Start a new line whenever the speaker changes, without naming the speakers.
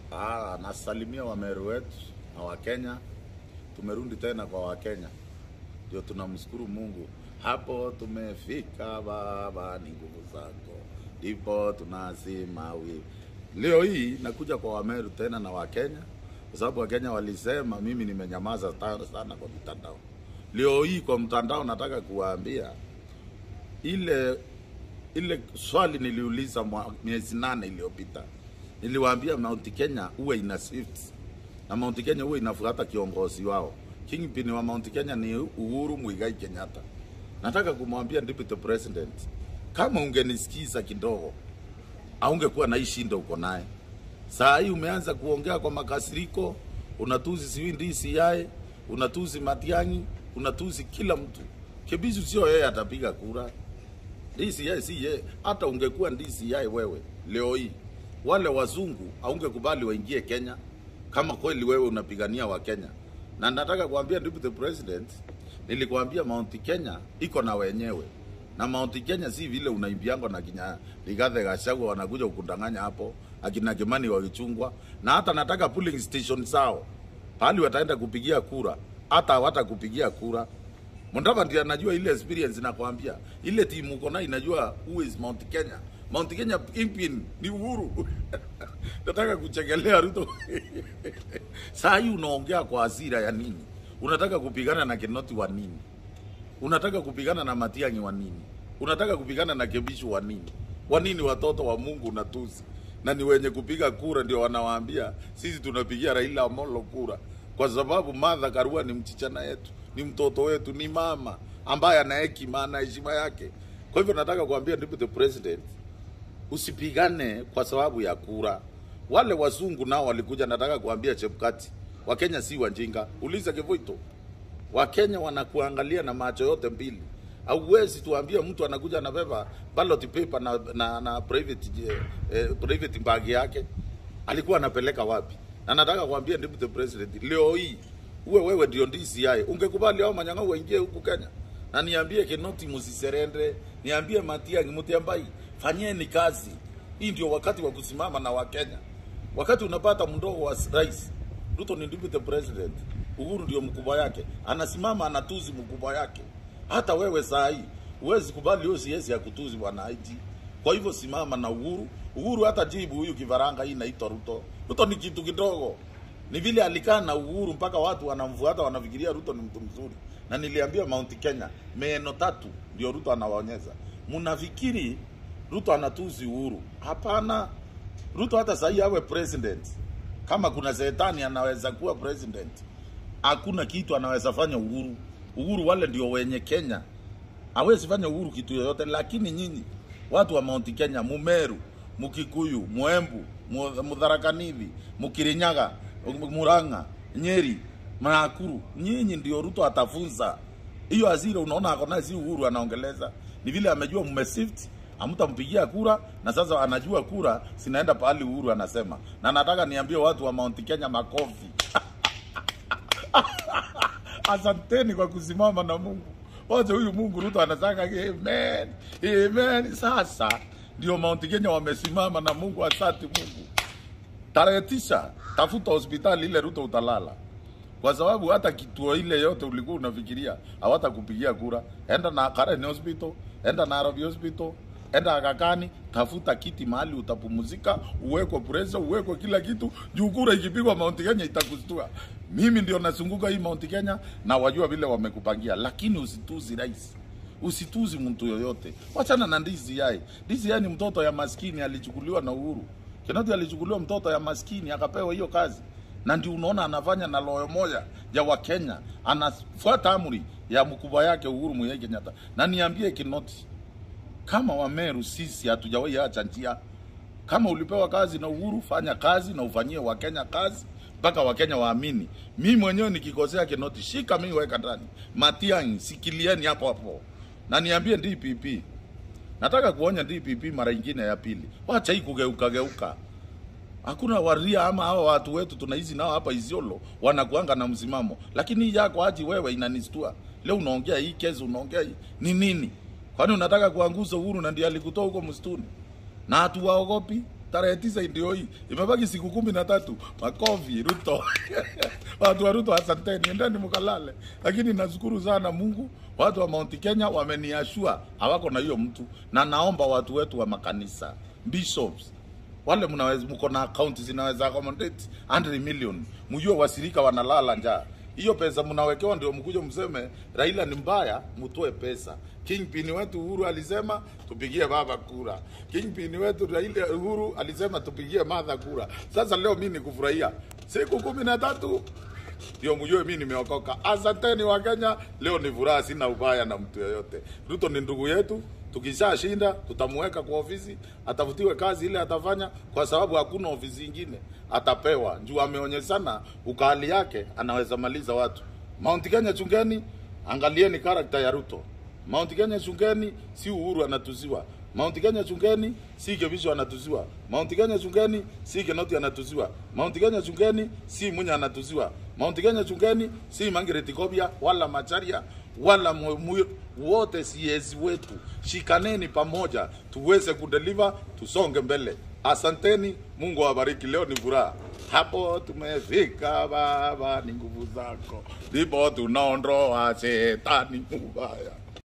Ah, nasalimia Wameru wetu na Wakenya. Tumerudi tena kwa Wakenya, ndio tunamshukuru Mungu. Hapo tumefika Baba, ni nguvu zako, ndipo tunasema wi. Leo hii nakuja kwa Wameru tena na Wakenya kwa sababu Wakenya walisema mimi nimenyamaza ta- sana kwa mitandao. Leo hii kwa mtandao nataka kuwaambia ile ile swali niliuliza mwa- miezi nane iliyopita, niliwaambia Mount Kenya uwe ina Swift na Mount Kenya uwe inafuata kiongozi wao. Kingpin wa Mount Kenya ni Uhuru Muigai Kenyatta. Nataka kumwambia deputy president, kama ungenisikiza kidogo, aungekuwa na hii shinda uko naye. Saa hii umeanza kuongea kwa makasiriko, unatuzi siwi DCI, unatuzi Matiang'i, unatuzi kila mtu. Kibizu sio yeye atapiga kura. DCI si yeye. Hata ungekuwa DCI wewe leo hii, wale wazungu haungekubali waingie Kenya kama kweli wewe unapigania wa Kenya. Na nataka kuambia deputy president, nilikwambia Mount Kenya iko na wenyewe na Mount Kenya si vile unaimbiangwa na kinya Rigathi Gachagua wanakuja kukudanganya hapo, akina Kimani wakichungwa, na hata nataka polling station zao pahali wataenda kupigia kura, hata hawatakupigia kura. Mundava ndiye anajua ile experience nakwambia. Ile timu uko nayo inajua who is Mount Kenya. Mount Kenya kingpin ni Uhuru. Nataka kuchekelea Ruto. Saa hii unaongea kwa hasira ya nini? Unataka kupigana na Kinoti wa nini? Unataka kupigana na Matiang'i wa nini? Unataka kupigana na Kebishu wa nini? Kwa nini watoto wa Mungu na tusi na ni wenye kupiga kura ndio wanawaambia sisi tunapigia Raila Amolo kura, kwa sababu Martha Karua ni mchichana yetu, ni mtoto wetu, ni mama ambaye ana hekima, ana heshima yake. Kwa hivyo nataka kuambia deputy president, usipigane kwa sababu ya kura. Wale wazungu nao walikuja, nataka kuambia Chebukati, Wakenya si wajinga. Uliza Kivuito, Wakenya wanakuangalia na macho yote mbili. Hauwezi tuambie mtu anakuja anabeba ballot paper na, na, na private, eh, eh, private bag yake alikuwa anapeleka wapi? Na nataka kuambia deputy president, leo hii uwe wewe ndio DCI, ungekubali hao manyang'a waingie huku Kenya? Na niambie Kinoti msiserende, niambie Matiang'i, Mutiambai, fanyeni kazi. Hii ndio wakati wa kusimama na Wakenya. Wakati unapata mdogo wa rais, Ruto ni deputy president, Uhuru ndio mkubwa yake, anasimama anatuzi mkubwa yake. Hata wewe saa hii huwezi kubali hiyo siasa ya kutuzi bwana IG. Kwa hivyo simama na Uhuru. Uhuru hata jibu huyu kifaranga hii inaitwa Ruto. Ruto ni kitu kidogo. Ni vile alikaa na Uhuru mpaka watu wanamfuata wanafikiria Ruto ni mtu mzuri. Na niliambia Mount Kenya meno tatu ndio Ruto anawaonyesha. Mnafikiri Ruto anatuzi Uhuru? Hapana. Ruto hata sahii awe president, kama kuna shetani anaweza kuwa president, hakuna kitu anaweza fanya Uhuru. Uhuru wale ndio wenye Kenya, hawezi fanya Uhuru kitu yoyote. Lakini nyinyi watu wa Mount Kenya, Mumeru, Mukikuyu, Mwembu, Mu- Mutharakanithi, Mukirinyaga, Murang'a, Nyeri, Nakuru, nyinyi ndio Ruto atafunza hiyo hasira. Unaona ako naye, si Uhuru anaongeleza, ni vile amejua mmesift hamtampigia kura na sasa anajua kura sinaenda pahali Uhuru anasema. Na nataka niambie watu wa Mount Kenya makofi. Asanteni kwa kusimama na Mungu. Wacha huyu Mungu Ruto anataka amen. Amen. Sasa ndio Mount Kenya wamesimama na Mungu. Asante Mungu. Tarehe tisa tafuta hospitali ile Ruto utalala, kwa sababu hata kituo ile yote ulikuwa unafikiria hawatakupigia kura. Enda na Karen Hospital, enda Nairobi Hospital, enda Agakani, tafuta kiti mahali utapumzika, uwekwe pressure, uwekwe kila kitu, juu kura ikipigwa Mount Kenya itakustua. Mimi ndio nazunguka hii Mount Kenya na wajua vile wamekupangia, lakini usituzi rais usituzi mtu yoyote, wachana na DCI. DCI ni mtoto ya maskini, alichukuliwa na Uhuru. Kinoti alichukuliwa mtoto ya maskini akapewa hiyo kazi, na ndio unaona anafanya na loyo moja ya Wakenya, anafuata amri ya mkubwa yake Uhuru Muigai Kenyatta. Na niambie Kinoti, kama Wameru sisi hatujawahi acha njia. Kama ulipewa kazi na Uhuru, fanya kazi na ufanyie Wakenya kazi mpaka Wakenya waamini. Mimi mwenyewe nikikosea Kinoti, shika mimi, weka ndani. Matiang'i, sikilieni hapo hapo, na niambie DPP, nataka kuonya DPP mara ingine ya pili, wacha hii kugeuka geuka. Hakuna waria ama hawa watu wetu tunaishi nao hapa Isiolo wanakuanga na msimamo, lakini hii yako aji wewe inanistua. Leo unaongea hii kesi, unaongea hii ni nini? Kwani unataka kuanguza Uhuru na ndiye alikutoa huko msituni? Na hatuwaogopi tarehe tisa ndio hii, imebaki siku kumi na tatu. Makofi Ruto, watu wa Ruto, asanteni, endeni mkalale. Lakini nashukuru sana Mungu, watu wa Mount Kenya wameniashua hawako na hiyo mtu, na naomba watu wetu wa makanisa bishops wale mnaweza mko na account zinaweza accommodate 100 million, mjue wasirika wanalala njaa. Hiyo pesa mnawekewa ndio mkuje mseme Raila ni mbaya, mtoe pesa. Kingpin wetu Uhuru alisema tupigie baba kura. Kingpin wetu Raila Uhuru alisema tupigie Martha kura. Sasa leo mimi nikufurahia siku kumi na tatu ndio mjue mimi nimeokoka. Asanteni wa Kenya, leo ni furaha, sina ubaya na mtu yoyote. Ruto ni ndugu yetu, tukishashinda tutamuweka kwa ofisi, atafutiwe kazi ile atafanya, kwa sababu hakuna ofisi ingine atapewa. Juu ameonyeshana ukali yake, anaweza maliza watu. Mount Kenya, chungeni, angalieni karakta ya Ruto. Mount Kenya chungeni, si Uhuru anatuziwa. Mount Kenya chungeni, si Kebisho anatuziwa. Mount Kenya chungeni, si Kenoti anatuziwa. Mount Kenya chungeni, si Munya anatuziwa. Mount Kenya chungeni, si Margaret Kobia wala Macharia wala mu, mu, wote siezi wetu. Shikaneni pamoja tuweze kudeliver, tusonge mbele. Asanteni, Mungu awabariki. Leo ni furaha. Hapo tumefika Baba, ni nguvu zako, ndipo tunaondoa shetani mubaya.